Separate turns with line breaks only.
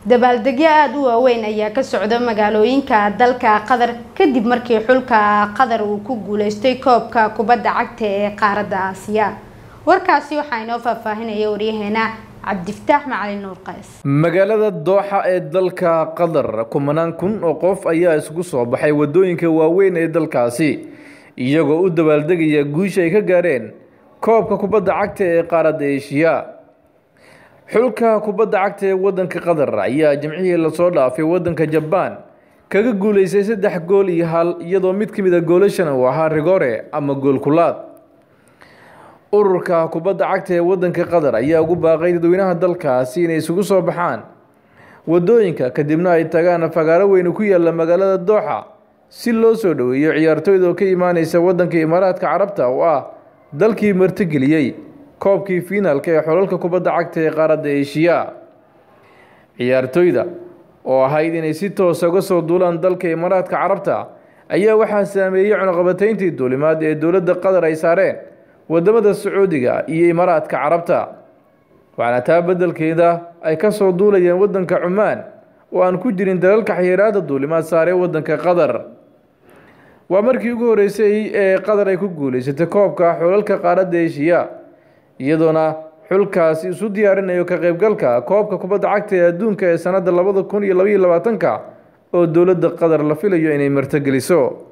dabaaldegyo aada u waaweyn ayaa ka socda magaalooyinka dalka qatar kadib markii xulka qatar uu ku guuleystay koobka kubadda cagta ee qaaradda aasiya warkaasi waxaa inoo faahfaahinaya waryaheena cabdifataax macalin nuur qays
magaalada dooxa ee dalka qatar kumanaan kun oo qof ayaa isugu soo baxay wadooyinka waaweyn ee dalkaasi iyagoo u dabaaldegaya guusha ay ka gaareen koobka kubadda cagta ee qaaradda eeshiya xulka kubadda cagta ee wadanka qatar ayaa jimcihii lasoo dhaafay wadanka jabaan kaga guuleystay saddex gool iyo hal iyadoo mid ka mid a goolashan uu ahaa rigore ama goolkulaad ururka kubadda cagta ee wadanka qatar ayaa ugu baaqay dadweynaha dalkaasi inay isugu soo baxaan wadooyinka kadibna ay tagaan fagaaro weyn ku yaala magaalada dooxa si loo soo dhoweeyo ciyaartooyda oo ka imaaneysa wadanka imaaraadka carabta oo ah dalkii martigeliyey koobkii fiinaalka ee xolalka kubadda cagta ee qaaradda eeshiya ciyaartooyda oo ahayd inay si toosa uga soo duulaan dalka imaaraadka carabta ayaa waxaa saameeyey cunuqabateyntii duulimaad ee dowladda qatar ay saareen wadamada sacuudiga iyo imaaraadka carabta waxaana taa beddelkeeda ay ka soo duulayeen wadanka cumaan oo aan ku jirin dalalka xayiraada duulimaad saaree wadanka qatar waa markii ugu horeysay ee qatar ay ku guuleysatay koobka xulalka qaaradda eeshiya iyadoona xulkaasi isu diyaarinayo ka qaybgalka koobka kubadda cagta ee adduunka ee sanadda labada kun iyo labaiyo labaatanka oo dowladda qatar la filayo inay martogeliso